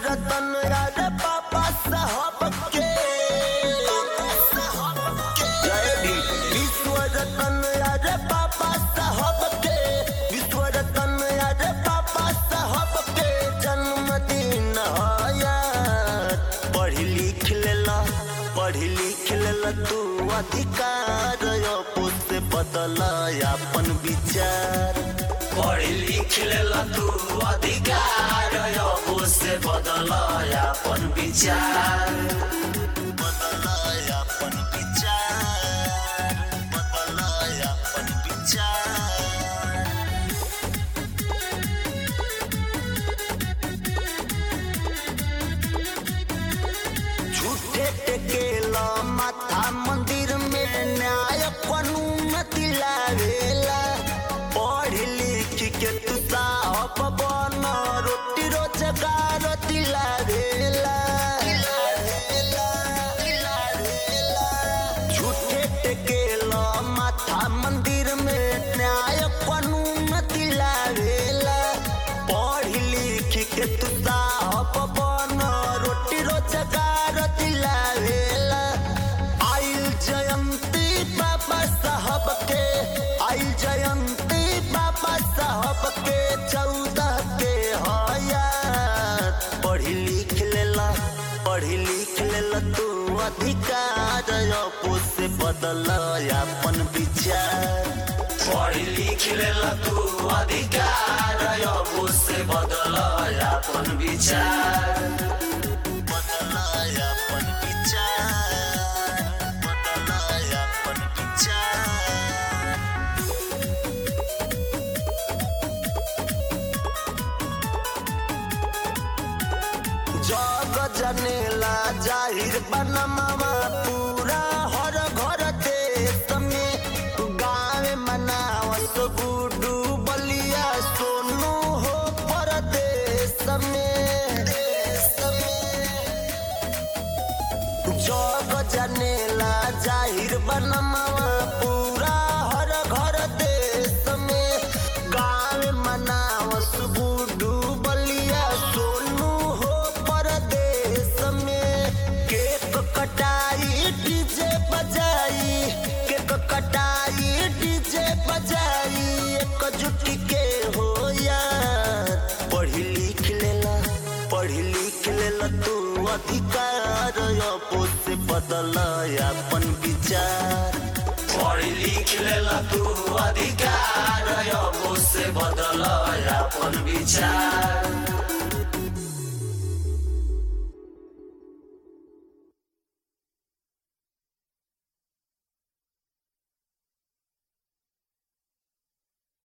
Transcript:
रतन यार पापा साहब के जय भी विश्व रतन यार पापा साहब के विश्व रतन यार पापा साहब के जन्मदिन यार पढ़ी लिख लेला पढ़ी लिख लेला तू अधिकार अपो से बदल अपन विचार पढ़ लिख लेला तू अधिकार अब से बदल अपन विचार बदल अपन विचार बदल अपन विचार झूठे टेकेला माथा मंदिर में न्याय कानून दिलावेला पढ़ लिख के तू साहब बन रोटी रोजगार दिलावेला झूठे टेकेला माथा मंदिर में न्याय कानून दिलावेला पढ़ लिख के तू साहब बन रोटी रोजगार दिलावेला आइल जयंती बाबा साहब के आइल जयंती बाबा साहब के चौदह के हयात पढ़ी लिख लेला पढ़ी लिख लेला तू अधिकार अपो से बदल अपन विचार पढ़ लिख लेला तू अधिकार अब से बदल अपन विचार बदल अपन विचार बदल अपन विचार जग जनेला जाहिर बनमावा पूरा हर घर देश में गाँव मनावत गुडू बलिया सोनू हो परदेश में देश में जग जनेला जाहिर बनमावा पूरा हर घर देश में गाँव मनावस गुडू बलिया सोनू हो परदेश में केक कटाई डीजे बजाई केक कटाई डीजे बजाई एक जुटी के हो यार पढ़ी लिख लेला पढ़ी लिख लेला तू अधिकार अपो से बदल अपन विचार पढ़ लिख लेला तू अधिकार अब से बदल अपन विचार